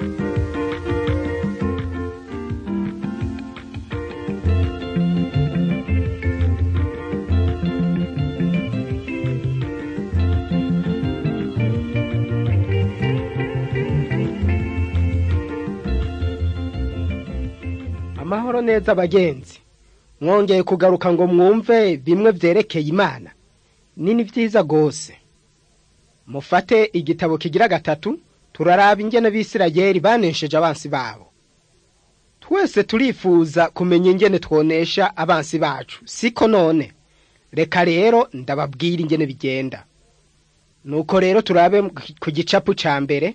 amahoro neza abagenzi mwongeye kugaruka ngo mwumve bimwe vyerekeye imana nini vyiza gose mufate igitabo kigira gatatu turaraba ingene b'isirayeli banesheje abansi babo twese turifuza kumenya ingene twonesha abansi bacu siko none reka rero ndababwira ingene bigenda nuko rero turabe ku gicapu ca mbere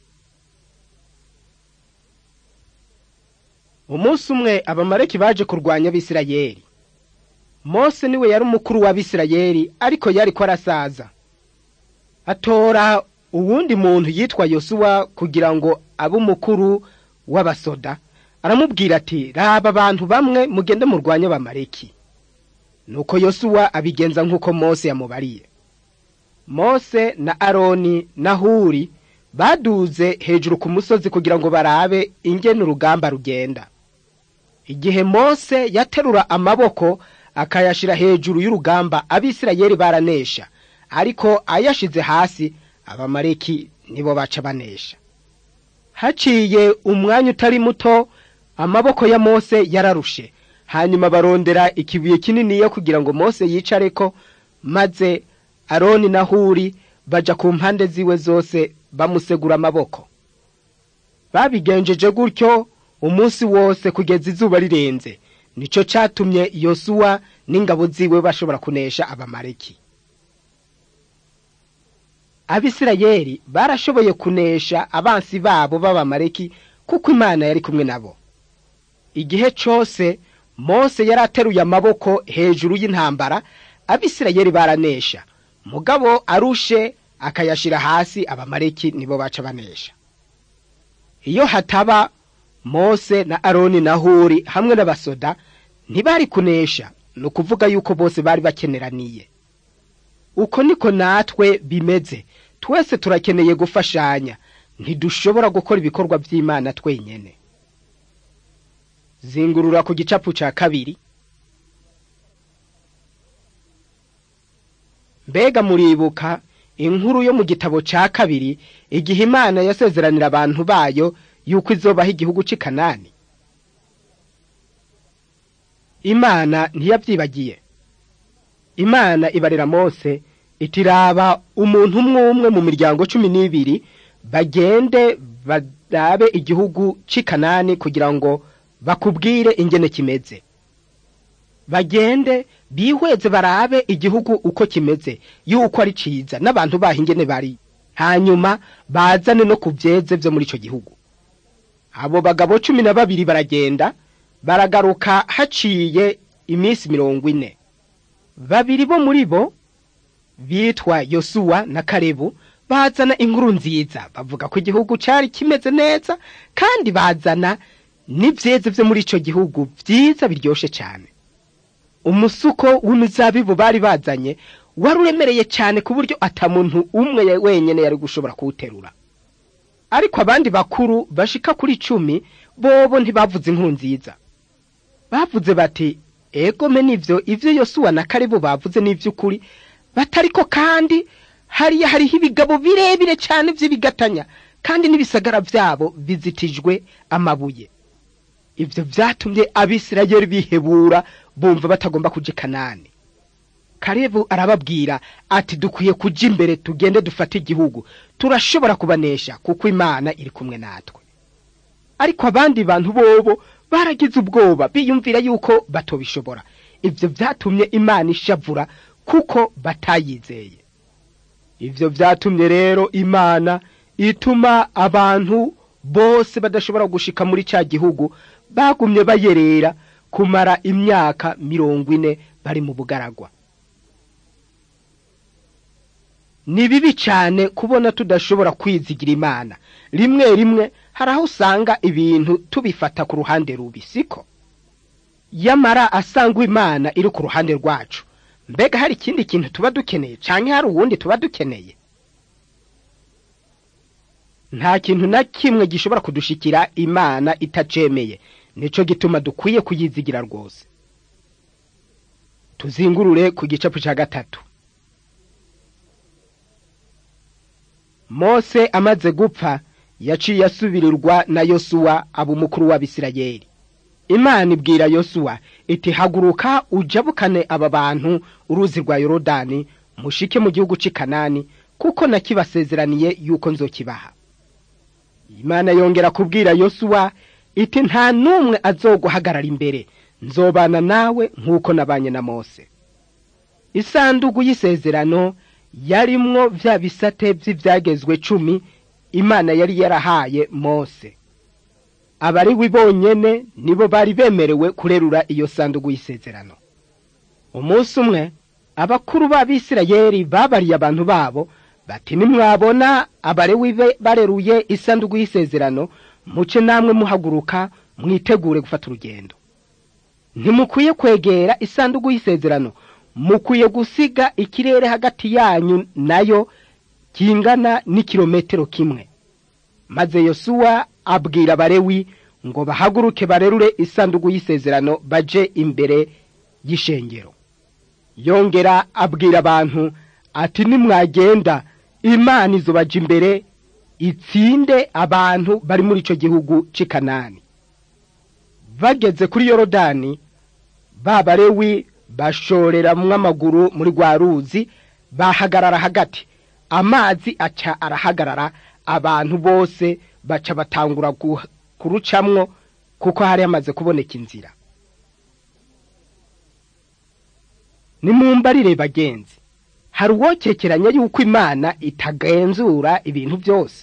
umunsi umwe abamaleki baje kurwanya abisirayeli mose niwe yari umukuru w'abisirayeli ariko yariko arasaza atora uwundi muntu yitwa yosuwa kugira ngo abe umukuru w'abasoda aramubwira ati raba abantu bamwe mugende murwanye abamaleki nuko yosuwa abigenza nk'uko mose yamubariye mose na aroni na huri baduze hejuru ku musozi kugira ngo barabe ingene urugamba rugenda igihe mose yaterura amaboko akayashira hejuru y'urugamba abisirayeli baranesha ariko ayashize hasi abamaleki nibo baca banesha haciye umwanya utari muto amaboko ya mose yararushe hanyuma barondera ikibuye kininiya kugira ngo mose yicareko maze aroni na huri baja ku mpande ziwe zose bamusegura amaboko babigenjeje gutyo umunsi wose kugeza izuba rirenze nico catumye yosuwa n'ingabo ziwe bashobora kunesha abamaleki abisirayeli barashoboye kunesha abansi babo b'abamaleki kuko imana yari kumwe nabo igihe cose mose yari ateruye amaboko hejuru y'intambara abisirayeli baranesha mugabo arushe akayashira hasi abamaleki nibo baca banesha iyo hataba mose na aroni na huri hamwe n'abasoda ntibari kunesha ni ukuvuga yuko bose bari bakeneraniye uko niko natwe bimeze twese turakeneye gufashanya ntidushobora gukora ibikorwa by'imana twenyene zingurura ku gicapu ca kabiri mbega muribuka inkuru yo mu gitabo ca kabiri igihe imana yasezeranira abantu bayo yuko izobaho igihugu c'i kanani imana ntiyavyibagiye imana ibarira mose itiraba umuntu umwe umwe mu miryango cumi n'ibiri bagende barabe igihugu c'i kanani kugira ngo bakubwire ingene kimeze bagende bihweze barabe igihugu uko kimeze yuko ari ciza n'abantu baho ingene bari hanyuma bazane no ku vyeze vyo muri ico gihugu abo bagabo cumi na babiri baragenda baragaruka haciye iminsi mirongo ine babiri bo muri bo bitwa yosuwa na karebu bazana inkuru nziza bavuga ko igihugu cari kimeze neza kandi bazana n'ivyeze vyo muri ico gihugu vyiza biryoshe cane umusuko w'imizabibu bari bazanye wari uremereye cane ku buryo ata muntu umwe wenyene yari gushobora kuwuterura ariko abandi bakuru bashika kuri icumi bobo ntibavuze inkuru nziza bavuze bati egome nivyo ivyo yosuwa na karibu bavuze n'ivy'ukuri batariko kandi hariya hariho ibigabo birebire cane vy'ibigatanya kandi n'ibisagara vyabo bizitijwe amabuye ivyo vyatumye abisirayeli bihebura bumva batagomba kuja kanani karebu arababwira ati dukwiye kuja imbere tugende dufate igihugu turashobora kubanesha kuko imana iri kumwe natwe ariko abandi bantu bobo baragize ubwoba biyumvira yuko batobishobora ivyo vyatumye imana ishavura kuko batayizeye ivyo vyatumye rero imana ituma abantu bose badashobora gushika muri ca gihugu bagumye bayerera kumara imyaka mirongo ine bari mu bugaragwa ni bibi cane kubona tudashobora kwizigira imana rimwe rimwe hari aho usanga ibintu tubifata ku ruhande rubi siko yamara asangwa imana iri ku ruhande rwacu mbega hari ikindi kintu tuba dukeneye canke hari uwundi tuba dukeneye nta kintu na kimwe gishobora kudushikira imana itacemeye nico gituma dukwiye kuyizigira rwose tuzingurure ku gicapu cya gatatu mose amaze gupfa yaciye asubirirwa na yosuwa aba umukuru w'abisirayeli imana ibwira yosuwa iti haguruka ujabukane aba bantu uruzi rwa yorodani mushike mu gihugu cy'i kanani kuko nakibasezeraniye yuko nzokibaha imana yongera kubwira yosuwa iti nta n'umwe azoguhagarara imbere nzobana nawe nk'uko nabanye na mose isanduku y'isezerano yarimwo vya bisate vy'ivyagezwe cumi imana yari yarahaye mose abariwi bonyene nibo bari bemerewe kurerura iyo sanduku y'isezerano umunsi umwe abakuru b'abisirayeli babariye abantu babo bati nimwabona abarewi bareruye isanduku y'isezerano muce namwe muhaguruka mwitegure gufata urugendo ntimukwiye kwegera isanduku y'isezerano mukwiye gusiga ikirere hagati yanyu nayo kingana n'ikirometero kimwe maze yosuwa abwira abarewi ngo bahaguruke barerure isanduku y'isezerano baje imbere y'ishengero yongera abwira abantu ati nimwagenda imana izobaja imbere itsinde abantu bari muri ico gihugu c'i kanani bageze kuri yorodani ba barewi bashoreramwo amaguru muri rwa ruzi bahagarara hagati amazi aca arahagarara abantu bose baca batangura kurucamwo kuko hari hamaze kuboneka inzira nimumbarire bagenzi hari uwokekeranya yuko imana itagenzura ibintu byose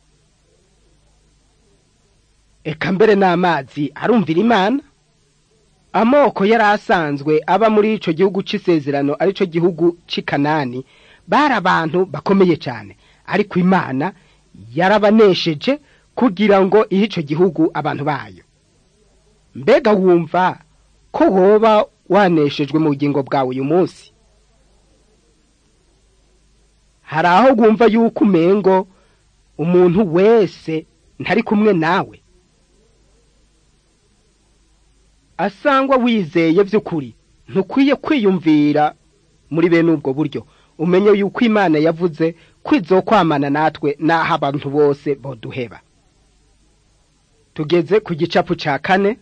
eka mbere n'amazi arumvira imana amoko yari asanzwe aba muri ico gihugu c'isezerano arico gihugu c'i kanani bari abantu bakomeye cyane ariko imana yarabanesheje kugira ngo ihe ico gihugu abantu bayo mbega wumva ko woba waneshejwe mu bugingo bwawe uyu munsi hari aho wumva yuko umengo umuntu wese ntari kumwe nawe asangwa wizeye by'ukuri ntukwiye kwiyumvira muri bene ubwo buryo umenye yuko imana yavuze ko izokwamana natwe n'aho abantu bose boduheba tugeze ku gicapu cya kane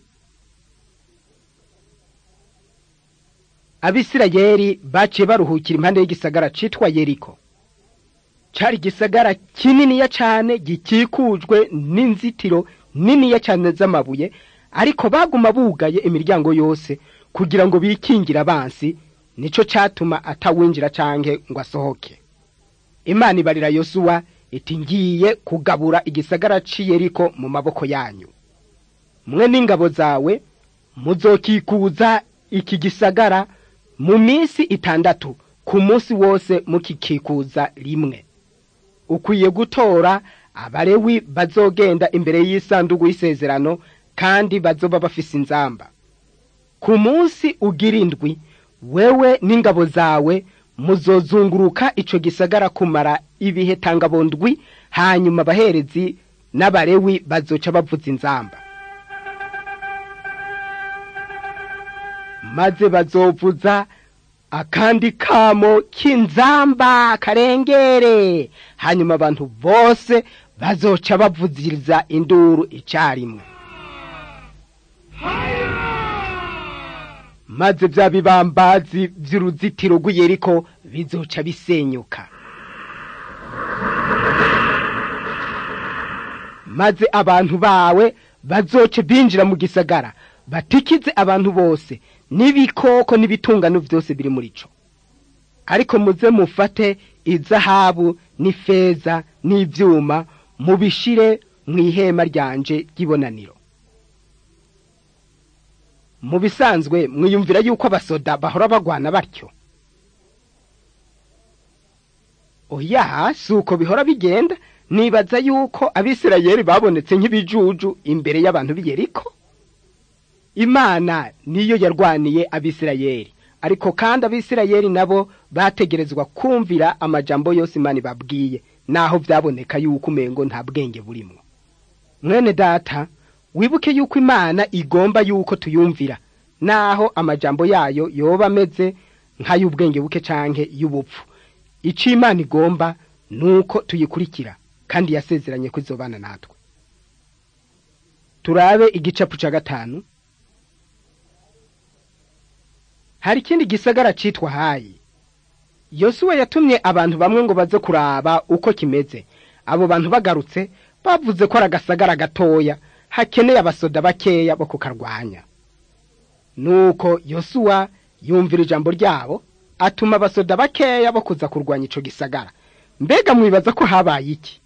abisirayeli baciye baruhukira impande y'igisagara citwa yeriko cari igisagara kininiya cane gikikujwe n'inzitiro niniya cane z'amabuye ariko baguma bugaye imiryango yose kugira ngo bikingire abansi nico catuma atawinjira canke ngo asohoke imana ibarira yosuwa iti ngiye kugabura igisagara c'iyeriko mu maboko yanyu mwe n'ingabo zawe muzokikuza iki gisagara mu minsi itandatu ku munsi wose mukikikuza rimwe ukwiye gutora abarewi bazogenda imbere y'isanduku y'isezerano kandi bazoba bafise inzamba ku munsi ugira indwi wewe n'ingabo zawe muzozunguruka ico gisagara kumara ibihe tangabondwi hanyuma abaherezi n'abarewi bazoca bavuza inzamba maze bazovuza akandi kamo k'inzamba karengere hanyuma abantu bose bazoca bavuziriza induru icarimwe maze vya bibambazi vy'uruzitiro rw'iyeriko bizoca bisenyuka maze abantu bawe bazoce binjira mu gisagara batikize abantu bose n'ibikoko n'ibitungano vyose biri muri co ariko muze mufate izahabu n'ifeza n'ivyuma mubishire mw'ihema ryanje ry'ibonaniro mu bisanzwe mwiyumvira yuko abasoda bahora bagwana batyo oya si uko bihora bigenda nibaza yuko abisirayeli babonetse nk'ibijuju imbere y'abantu b'iyeriko imana niyo yarwaniye abisirayeli ariko kandi abisirayeli nabo bategerezwa kumvira amajambo yose imana ibabwiye naho byaboneka yuko umengo nta bwenge burimo mwene data wibuke yuko imana igomba yuko tuyumvira naho amajambo yayo yoba ameze nk'ay'ubwenge buke canke y'ubupfu icyo imana igomba nuko tuyikurikira kandi yasezeranye ko izobana natwe turabe igicapu ca gatanu hari ikindi gisagara citwa hayi yosuwa yatumye abantu bamwe ngo baze kuraba uko kimeze abo bantu bagarutse bavuze ko ari agasagara gatoya hakeneye abasoda bakeya bo kukarwanya nuko yosuwa yumvira ijambo ryabo atuma abasoda bakeya bo kuza kurwanya ico gisagara mbega mwibaza ko habaye iki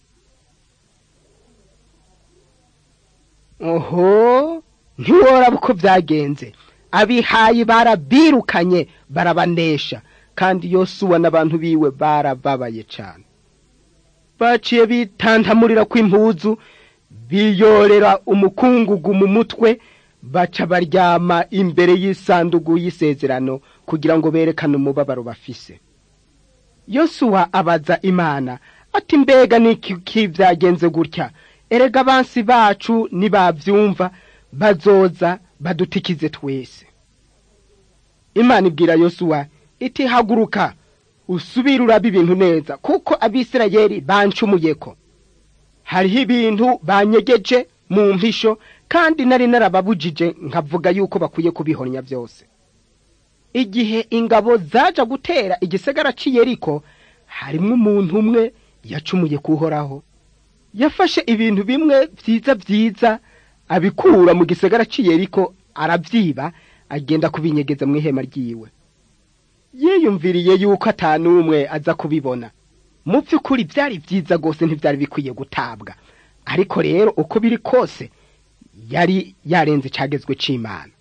oho ntiworaba uko byagenze abihayi barabirukanye barabanesha kandi yosuwa n'abantu biwe barababaye cane baciye bitantamurira kw'impuzu biyorera umukungugu mu mutwe baca baryama imbere y'isandugu y'isezerano kugira ngo berekane umubabaro bafise yosuwa abaza imana ati mbega niki byagenze gutya erega abansi bacu nibavyumva bazoza badutikize twese imana ibwira yosuwa iti haguruka usubire urabe ibintu neza kuko abisirayeli bancumuyeko hariho ibintu banyegeje mu mpisho kandi nari narababujije nkavuga yuko bakwiye kubihonya byose igihe ingabo zaja gutera igisagara c'iyeriko harimwo umuntu umwe yacumuye kuhoraho yafashe ibintu bimwe vyiza vyiza abikura mu gisagara c'iyeriko aravyiba agenda kubinyegeza mu ihema ryiwe yiyumviriye yuko atanumwe aza kubibona mu by'ukuri byari byiza rwose ntibyari bikwiye gutabwa ariko rero uko biri kose yari yarenze icagezwe c'imana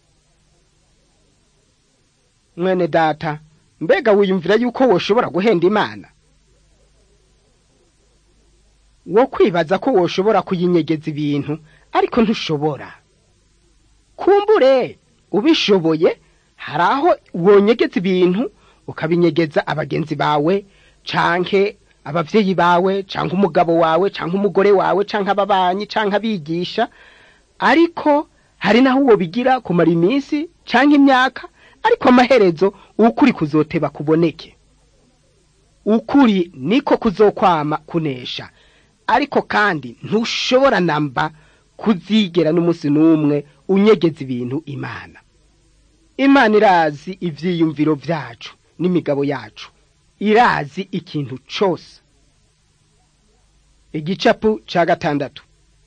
mwene data mbega wiyumvira yuko woshobora guhenda imana wo kwibaza ko woshobora kuyinyegeza ibintu ariko ntushobora kumbure ubishoboye hari aho wonyegeza ibintu ukabinyegeza abagenzi bawe canke abavyeyi bawe canke umugabo wawe canke umugore wawe canke ababanyi canke abigisha ariko hari naho uwo bigira kumara iminsi canke imyaka ariko amaherezo ukuri kuzoteba kuboneke ukuri niko kuzokwama kunesha ariko kandi ntushobora namba kuzigera n'umunsi n'umwe unyegeza ibintu imana imana irazi ivyiyumviro vyacu n'imigabo yacu irazi ikintu cose igicapu ca gatandatu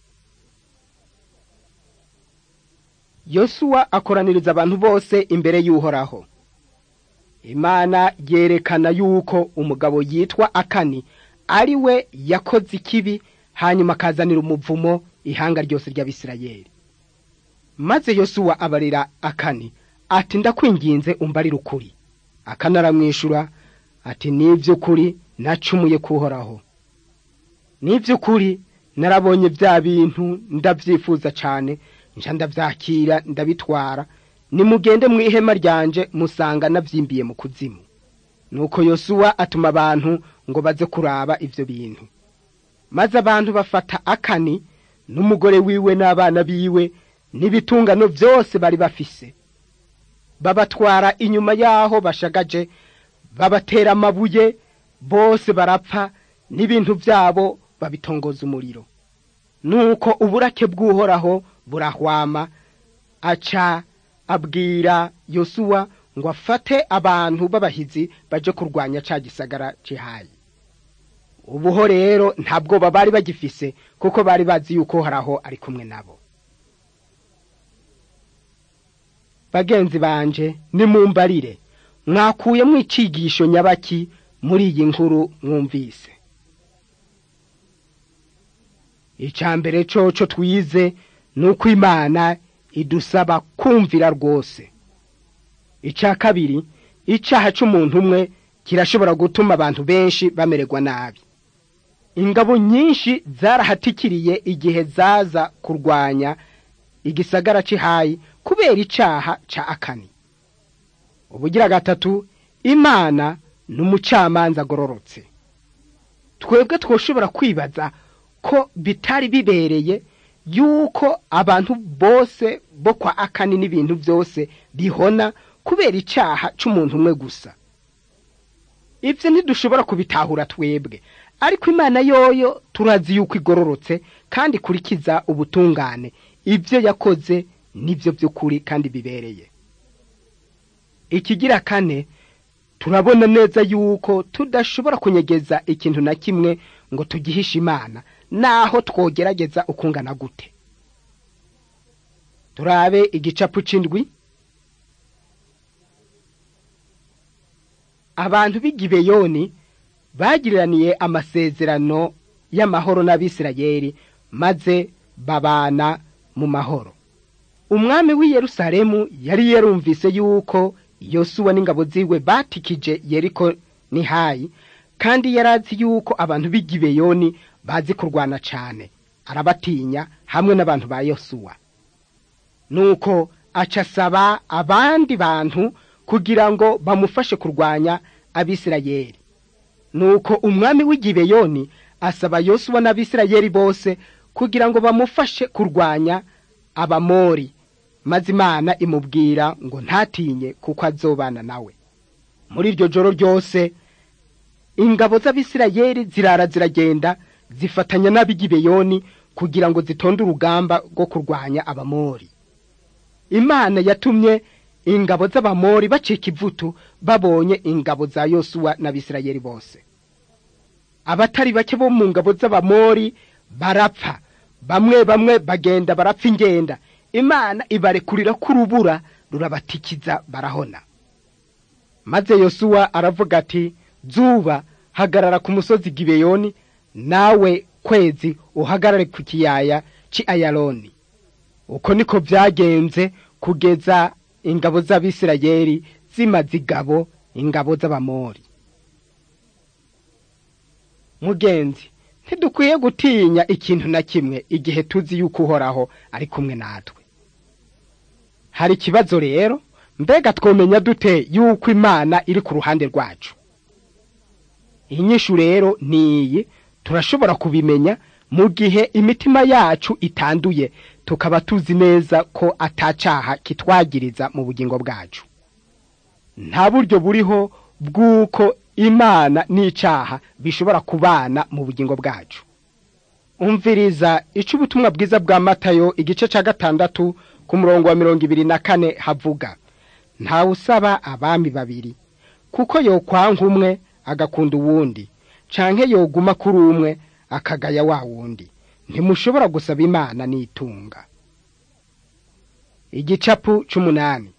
yosuwa akoraniriza abantu bose imbere y'uhoraho imana yerekana yuko umugabo yitwa akani ari we yakoze ikibi hanyuma akazanira umuvumo ihanga ryose ry'abisirayeli maze yosuwa abarira akani ati ndakwinginze umbarire ukuri akani aramwishura ati n'ivy'ukuri nacumuye kuhoraho n'ivy'ukuri narabonye bya bintu ndavyifuza cane nja ndavyakira ndabitwara nimugende mu ihema ryanje musanga navyimbiye mu kuzimu nuko yosuwa atuma abantu ngo baze kuraba ivyo bintu maze abantu bafata akani n'umugore wiwe n'abana biwe n'ibitungano vyose bari bafise babatwara inyuma yaho bashagaje babatera amabuye bose barapfa n'ibintu vyabo babitongoza umuriro nuko uburake bw'uhoraho burahwama aca abwira yosuwa ngo afate abantu b'abahizi baje kurwanya ca gisagara cihayi ubuho rero nta bwoba bari bagifise kuko bari bazi yuko horaho ari kumwe nabo bagenzi banje nimumbarire mwakuyemo icigisho nyabaki muri iyi nkuru mwumvise icya mbere coco twize ni uko imana idusaba kumvira rwose icya kabiri icyaha cy'umuntu umwe kirashobora gutuma abantu benshi bamererwa nabi ingabo nyinshi zarahatikiriye igihe zaza kurwanya igisagara cy'ihayi kubera icyaha cya akani ubugira gatatu imana ni umucamanza agororotse twebwe twoshobora kwibaza ko bitari bibereye yuko abantu bose bo kwa akani n'ibintu byose bihona kubera icyaha c'umuntu umwe gusa ibyo ntidushobora kubitahura twebwe ariko imana yoyo turazi yuko igororotse kandi ikurikiza ubutungane ibyo yakoze nibyo by'ukuri kandi bibereye ikigira kane turabona neza yuko tudashobora kunyegeza ikintu na kimwe ngo tugihishe imana naho twogerageza ukungana gute turabe igicapu c'indwi abantu b'igibeyoni bagiriraniye amasezerano y'amahoro n'abisirayeli maze babana mu mahoro umwami w'i yerusalemu yari yarumvise yuko yosuwa n'ingabo ziwe batikije yeriko ni hayi kandi yari azi yuko abantu b'igibeyoni bazi kurwana cane arabatinya hamwe n'abantu ba yosuwa nuko aca asaba abandi bantu kugira ngo bamufashe kurwanya abisirayeli nuko umwami w'igibeyoni asaba yosuwa n'abisirayeli bose kugira ngo bamufashe kurwanya abamori maze imana imubwira ngo ntatinye kuko azobana nawe muri iryo joro ryose ingabo z'abisirayeli zirara ziragenda zifatanya n'ab'igibeyoni kugira ngo zitonde urugamba rwo kurwanya abamori imana yatumye ingabo z'abamori bacika ivutu babonye ingabo za yosuwa n'abisirayeli bose abatari bake bo mu ngabo z'abamori barapfa bamwe bamwe bagenda barapfa ingenda imana ibarekurira ko urubura rurabatikiza barahona maze yosuwa aravuga ati zuba hagarara ku musozi gibeyoni nawe kwezi uhagarare ku kiyaya ci ayaloni uko niko byagenze kugeza ingabo z'abisirayeli zimaze igabo ingabo z'abamori mugenzi ntidukwiye gutinya ikintu na kimwe igihe tuzi yuko uhoraho ari kumwe natwe hari ikibazo rero mbega twomenya dute yuko imana iri ku ruhande rwacu inyishu rero ni iyi turashobora kubimenya mu gihe imitima yacu itanduye tukaba tuzi neza ko atacaha kitwagiriza mu bugingo bwacu nta buryo buriho bw'uko imana n'icaha bishobora kubana mu bugingo bwacu umviriza ico ubutumwa bwiza bwa matayo igice ca gatandatu ku murongo wa mirongo ibiri na kane havuga ntawe usaba abami babiri kuko yokwanga umwe agakunda uwundi canke yoguma kuri umwe akagaya wa wundi ntimushobora gusaba imana n'itunga igicapu c'umunani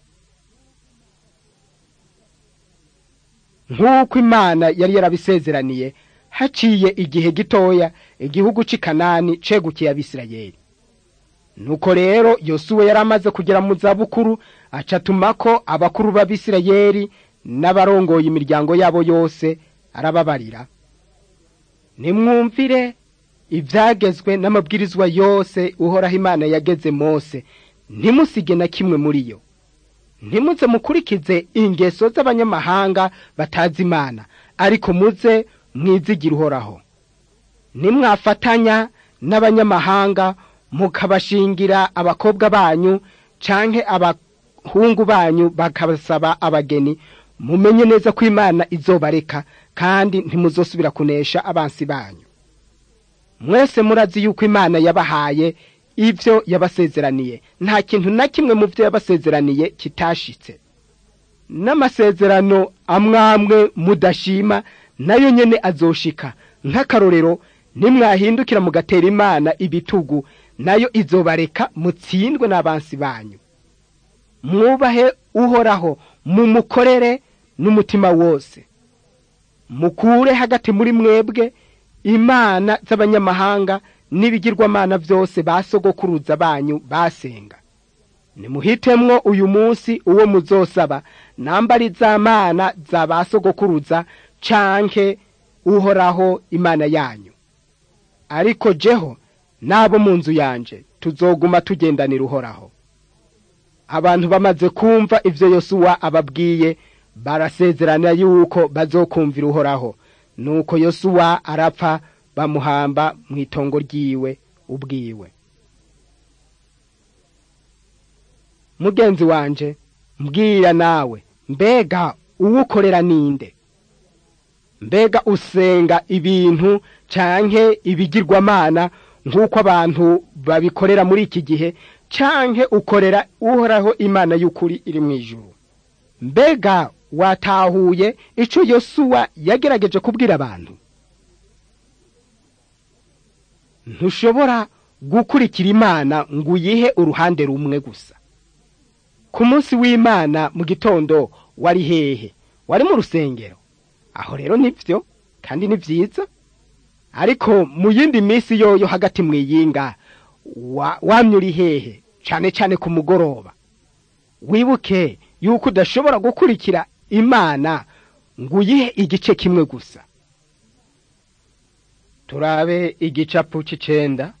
nk'uko imana yari yarabisezeraniye haciye igihe gitoya igihugu c'i kanani cegukiye abisirayeli nuko rero yosuwe yari amaze kugera mu zabukuru aca atumako abakuru b'abisirayeli n'abarongoye imiryango yabo yose arababarira nimwumvire ibyagezwe n'amabwirizwa yose uhoraho imana yageze mose ntimusige na kimwe muri yo ntimuze mukurikize ingeso z'abanyamahanga batazi imana ariko muze mwizigire uhoraho nimwafatanya n'abanyamahanga mukabashingira abakobwa banyu canke abahungu banyu bakabasaba abageni mumenye neza ko imana izobareka kandi ntimuzosubira kunesha abansi banyu mwese murazi yuko imana yabahaye ibyo yabasezeraniye nta kintu na kimwe mu byo yabasezeraniye kitashitse n'amasezerano amwamwe mudashima nayo nyene azoshika nk'akarorero nimwahindukira mugatera imana ibitugu nayo izobareka mutsindwe n'abansi banyu mwubahe uhoraho mumukorere n'umutima wose mukure hagati muri mwebwe imana z'abanyamahanga n'ibigirwamana byose basogokuruza banyu basenga nimuhitemwo uyu munsi uwo muzosaba nambari za mana za basogokuruza canke uhoraho imana yanyu ariko jeho n'abo mu nzu yanje tuzoguma tugendanira uhoraho abantu bamaze kumva ivyo yosuwa ababwiye barasezerana yuko bazokumvira uhoraho nuko yosuwa arapfa bamuhamba mu itongo ryiwe ubwiwe mugenzi wanje mbwira nawe mbega uwukorera ninde mbega usenga ibintu canke ibigirwamana nk'uko abantu babikorera muri iki gihe canke ukorera uhoraho imana y'ukuri iri mu ijuru mbega watahuye ico yosuwa yagerageje kubwira abantu ntushobora gukurikira imana ngo uyihe uruhande rumwe gusa ku munsi w'imana mu gitondo wari hehe wari mu rusengero aho rero nibyo kandi ni byiza ariko mu yindi minsi yoyo hagati mu iyinga wamye uri hehe cyane cyane ku mugoroba wibuke yuko udashobora gukurikira imana ngo uyihe igice kimwe gusa turabe igicapu cy'icenda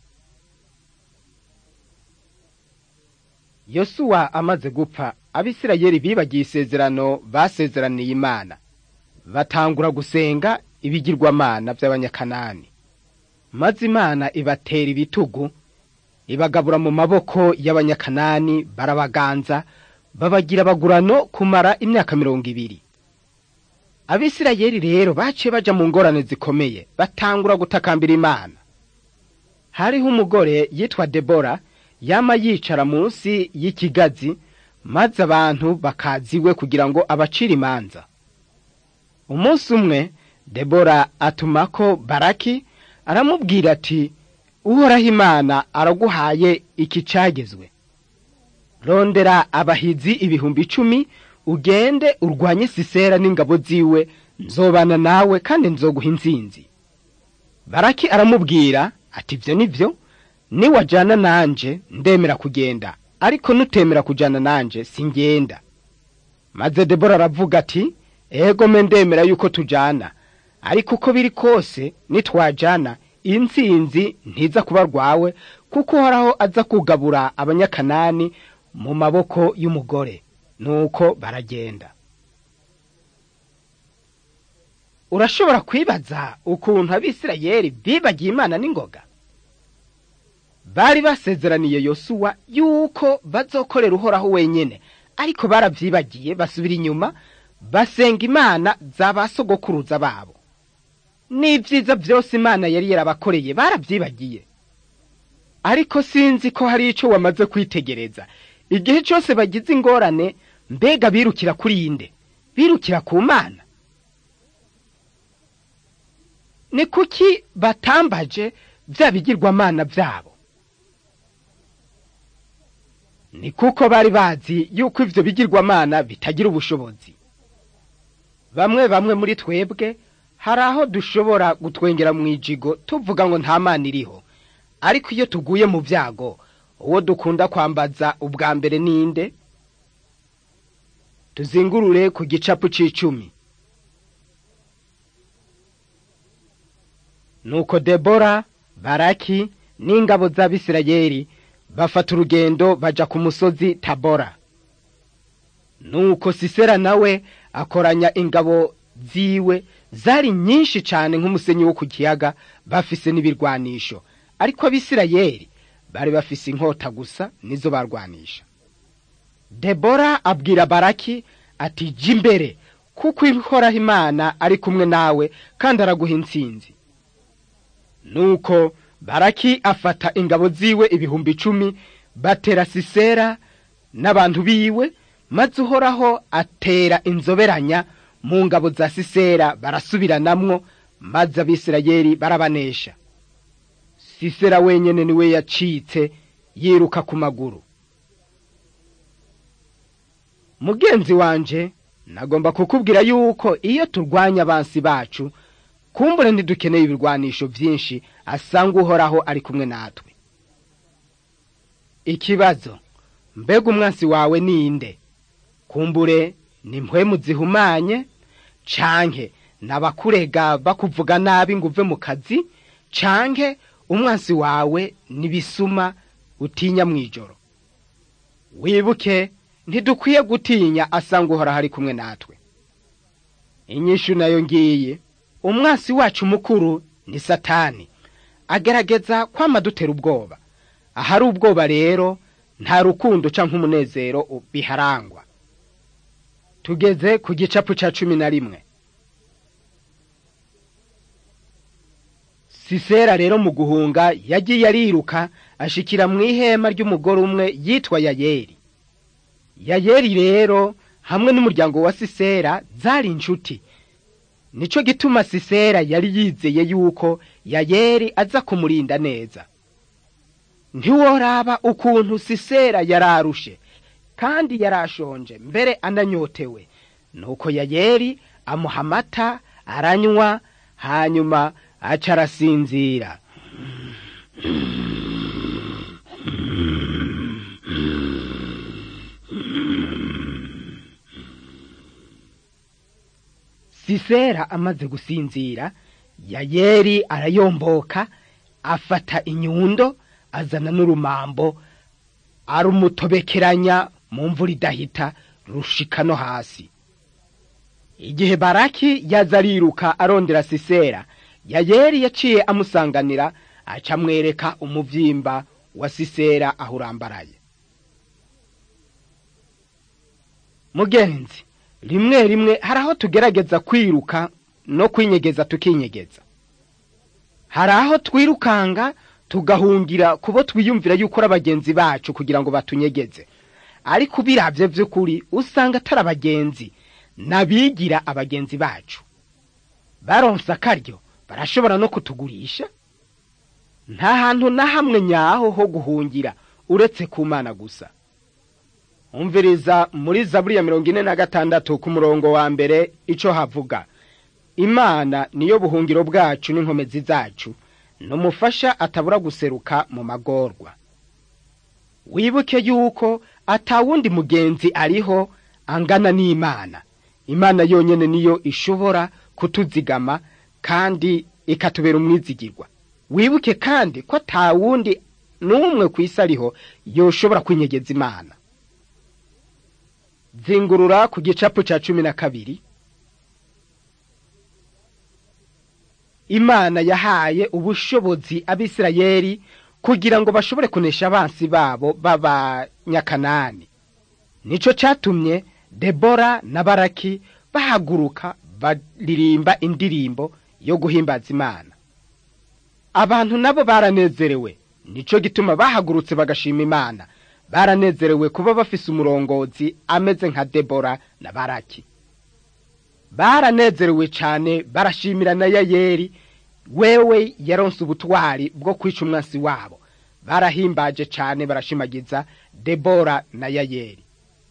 yosuwa amaze gupfa abisirayeli bibagiye isezerano basezeraniye imana batangura gusenga ibigirwamana by'abanyakanani maze imana ibatera ibitugu ibagabura mu maboko y'abanyakanani barabaganza babagira abagurano kumara imyaka mirongo ibiri abisirayeli rero baciye baja mu ngorane zikomeye batangura gutakambira imana hariho umugore yitwa debora yama yicara munsi y'ikigazi maze abantu bakaziwe kugira ngo abacire imanza umunsi umwe debora atumako baraki aramubwira ati uhoraho imana araguhaye iki cagezwe rondera abahizi ibihumbi icumi ugende urwanye sisera n'ingabo ziwe nzobana nawe kandi nzoguha intsinzi baraki aramubwira ati ibyo ni byo niwajyana nanje ndemera kugenda ariko nutemera kujyana nanje singenda maze debora aravuga ati ego me ndemera yuko tujyana ariko uko biri kose nitwajyana intsinzi ntiza kuba rwawe kuko uhoraho aza kugabura abanyakanani mu maboko y'umugore nuko baragenda urashobora kwibaza ukuntu abisirayeli bibagiye imana n'ingoga bari basezeraniye yosuwa yuko bazokorera uhoraho wenyine ariko barabyibagiye basubira inyuma basenga imana za ba sogokuruza babo n'ibyiza byose imana yari yarabakoreye barabyibagiye ariko sinzi ko hari icyo wamaze kwitegereza igihe cyose bagize ingorane mbega birukira kuri inde birukira ku mana ni kuki batambaje bya bigirwamana byabo ni kuko bari bazi yuko ibyo bigirwamana bitagira ubushobozi bamwe bamwe muri twebwe hari aho dushobora gutwengera mu ijigo tuvuga ngo nta mana iriho ariko iyo tuguye mu byago uwo dukunda kwambaza ubwa mbere ninde tuzingurure ku gicapu c'icumi nuko debora baraki n'ingabo z'abisirayeli bafata urugendo baja ku musozi tabora nuko sisera nawe akoranya ingabo ziwe zari nyinshi cyane nk'umusenyi wo ku kiyaga bafise n'ibirwanisho ariko abisirayeli bari bafise inkota gusa nizo barwanisha debora abwira baraki ati jya imbere kuko ihoraho imana ari kumwe nawe kandi araguha intsinzi nuko baraki afata ingabo ziwe ibihumbi icumi batera sisera n'abantu biwe maze uhoraho atera inzoberanya mu ngabo za sisera barasubiranamwo maze abisirayeli barabanesha sisera wenyine niwe yacitse yiruka ku maguru mugenzi wanje nagomba kukubwira yuko iyo turwanya abansi bacu kumbure ntidukeneye ibirwanisho byinshi asanga uhoraho ari kumwe natwe ikibazo mbega umwansi wawe ninde kumbure ni mpwemu zihumanye canke nabakurega bakuvuga nabi ngo uve mu kazi canke umwansi wawe nibisuma utinya mu ijoro wibuke ntidukwiye gutinya asanga uhoraho ari kumwe natwe inyishu nayo ngiye umwansi wacu mukuru ni satani agerageza kwama dutera ubwoba ahari ubwoba rero nta rukundo canke umunezero biharangwa tugeze ku gicapu ca cumi na rimwe sisera rero mu guhunga yagiye ariruka ashikira mu ihema ry'umugore umwe yitwa yayeri yayeri rero hamwe n'umuryango wa sisera zari inshuti nico gituma sisera yari yizeye yuko yayeri aza kumurinda neza ntiworaba ukuntu sisera yararushe kandi yarashonje mbere ananyotewe nuko yayeri amuha amata aranywa hanyuma aca arasinzira sisera amaze gusinzira yayeri arayomboka afata inyundo azana n'urumambo arumutobekeranya mu mvura idahita rushika no hasi igihe baraki yaza ariruka arondera sisera yayeri yaciye amusanganira aca amwereka umuvyimba wa sisera aho urambaraye mugenzi rimwe rimwe hari aho tugerageza kwiruka no kwinyegeza tukinyegeza hari aho twirukanga tugahungira kubo twiyumvira yuko ari abagenzi bacu kugira ngo batunyegeze ariko ubiravye vy'ukuri usanga atari abagenzi nabigira abagenzi bacu baronse akaryo barashobora no kutugurisha nta hantu na hamwe nyaho ho guhungira uretse ku mana gusa umviriza muri zaburi ya mirongo ine na gatandatu ku murongo wa mbere ico havuga imana niyo buhungiro bwacu n'inkomezi zacu numufasha atabura guseruka mu magorwa wibuke yuko atawundi mugenzi ariho angana n'imana imana yonyene niyo ishobora kutuzigama kandi ikatubera umwizigirwa wibuke kandi ko atawundi n'umwe ku isi ariho yoshobora kwinyegeza imana zingurura ku gicapu ca cumi na kabiri imana yahaye ubushobozi abisirayeli kugira ngo bashobore kunesha abansi babo b'abanyakanani nico catumye debora na baraki bahaguruka baririmba indirimbo yo guhimbaza imana abantu nabo baranezerewe nico gituma bahagurutse bagashima imana baranezerewe kuba bafise umurongozi ameze nka debora na baraki baranezerewe cane barashimira na yayeri wewe yaronse ubutwari bwo kwica umwansi wabo barahimbaje cane barashimagiza debora na yayeri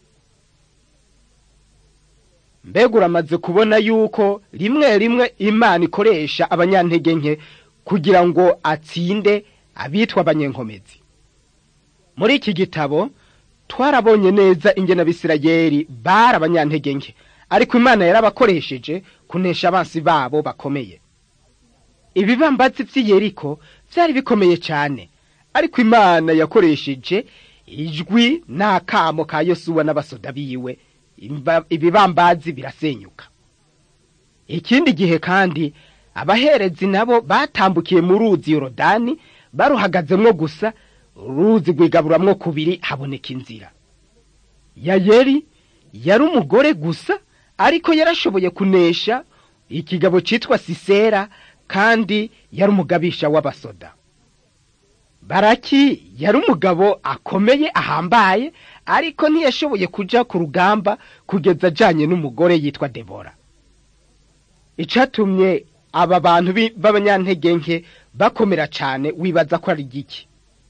mbega uramaze kubona yuko rimwe rimwe imana ikoresha abanyantege nke kugira ngo atsinde abitwa abanyenkomezi muri iki gitabo twarabonye neza ingene abisirayeli bari abanyantege nke ariko imana yarabakoresheje kunesha abansi babo bakomeye ibibambazi vy'iyeriko vyari bikomeye cane ariko imana yakoresheje ijwi n'akamo ka yosuwa n'abasoda biwe ibibambazi birasenyuka ikindi gihe kandi abaherezi nabo batambukiye mu ruzi yorodani baruhagazemwo gusa uruzi rwigaburamwo kubiri haboneka inzira yayeri yari umugore gusa ariko yarashoboye kunesha ikigabo citwa sisera kandi yari umugabisha w'abasoda baraki yari umugabo akomeye ahambaye ariko ntiyashoboye kuja ku rugamba kugeza ajanye n'umugore yitwa debora icatumye aba bantu b'abanyantege nke bakomera cane wibaza ko ari giki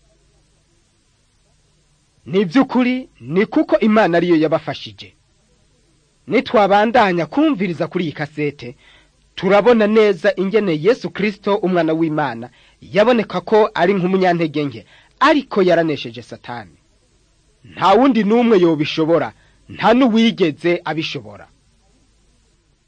ni by'ukuri ni kuko imana ariyo yabafashije nitwabandanya kumviriza kuri iyi kasete turabona neza ingene yesu kirisito umwana w'imana yaboneka ko ari nk'umunyantege nke ariko yaranesheje satani nta wundi n'umwe yobishobora nta n'uwigeze abishobora